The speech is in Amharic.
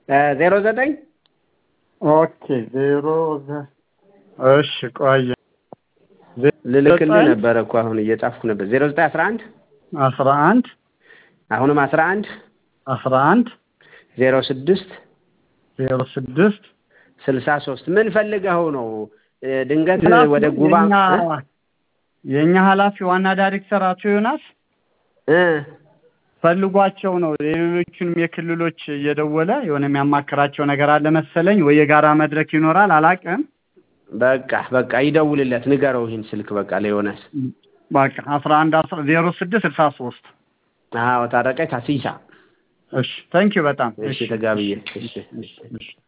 ዜሮ ዘጠኝ ኦኬ ዜሮ ዘ- እሺ ቆየ ልልክልህ ዘጠኝ ነበረ እኮ አሁን እየጻፍኩ ነበር። ዜሮ ዘጠኝ አስራ አንድ አስራ አንድ አሁንም አስራ አንድ አስራ አንድ ዜሮ ስድስት ዜሮ ስድስት ስልሳ ሶስት ምን ፈልገኸው ነው? እ፣ ድንገት ኃላፊ ወደ ጉባ የእኛ እ? የእኛ ኃላፊ ዋና ዳይሬክተር አቶ ዮናስ እ ፈልጓቸው ነው። የሌሎቹንም የክልሎች እየደወለ የሆነ የሚያማክራቸው ነገር አለ መሰለኝ፣ ወይ የጋራ መድረክ ይኖራል አላውቅም። በቃ በቃ ይደውልለት፣ ንገረው ይህን ስልክ በቃ ለዮናስ። በቃ አስራ አንድ አስራ ዜሮ ስድስት ስልሳ ሶስት አዎ ታረቀኝ ታሲሳ እሺ፣ ታንኪዩ በጣም እሺ፣ ተጋብዬ እሺ እሺ እሺ